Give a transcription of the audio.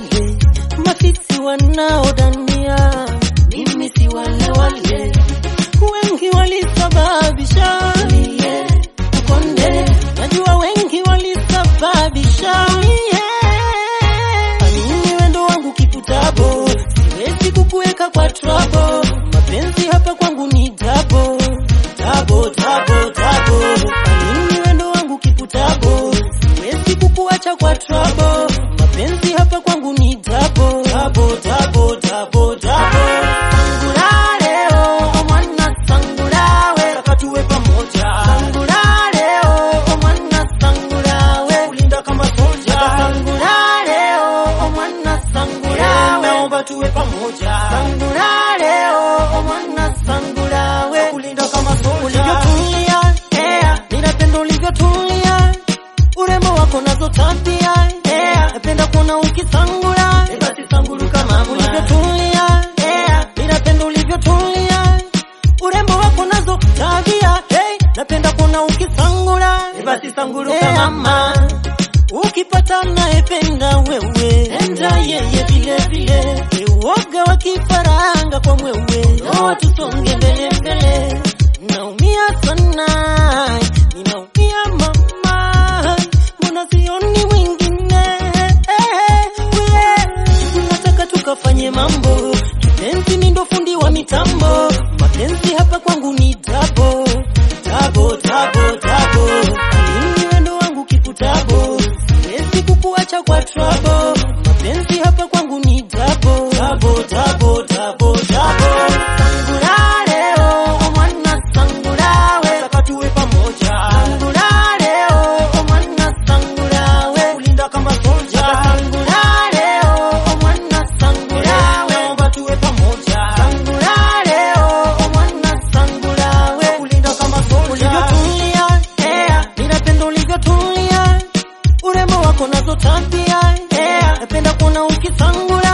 wale mafisi wanaodania mimi si wale wale, wengi walisababisha mie ukonde, najua wengi walisababisha mie amini wendo wangu kiputabo, siwezi kukuweka kwa trouble. Mapenzi hapa kwangu ni tabo tabo tabo tabo, amini wendo wangu kiputabo, siwezi kukuacha kwa trouble. Mapenzi hapa kwangu ni tabo tabo tabo tabo tabo. Sangulale oh mwana sangulawe, taka tuwe pamoja. Sangulale oh mwana sangulawe, kulinda kama soja. Sangulale oh mwana sangulawe, naomba tuwe pamoja. Sangulale oh mwana sangulawe, kulinda kama soja. Ulivyotulia, yeah, ninapenda ulivyotulia urembo wako nazo tabia yeah. Napenda kuona ukisangula eh, basi sanguluka mama, ulivyotulia yeah. Ninapenda ulivyotulia urembo wako nazo tabia hey. Napenda kuona ukisangula eh, basi sanguluka mama Ukipata naependa wewe, enda yeye vile vile. Uoga wa kifaranga kwa mwewe, no tusonge mbele mbele. Naumia sana, ninaumia mama, mbona sioni mwingine? Nataka tukafanye mambo, kipenzi mi ndo fundi wa mitambo, mapenzi hapa kwangu ni tabo tabo tabo tabo, mimi wendo wangu kikutabo, siwezi kukuacha kwa trouble, mapenzi hapa kwangu ni tabo tabo tabo tabo tabo. Sangulale oh mwana sangulawe, taka tuwe pamoja. Sangulale oh mwana sangulawe, kulinda kama soja. Sangulale oh mwana sangulawe, naomba tuwe pamoja. Sangulale oh mwana sangulawe, kulinda kama soja. Ulivyotulia, yeah, ninapenda ulivyotulia urembo wako nazo tabia yeah. Napenda kuona ukisangula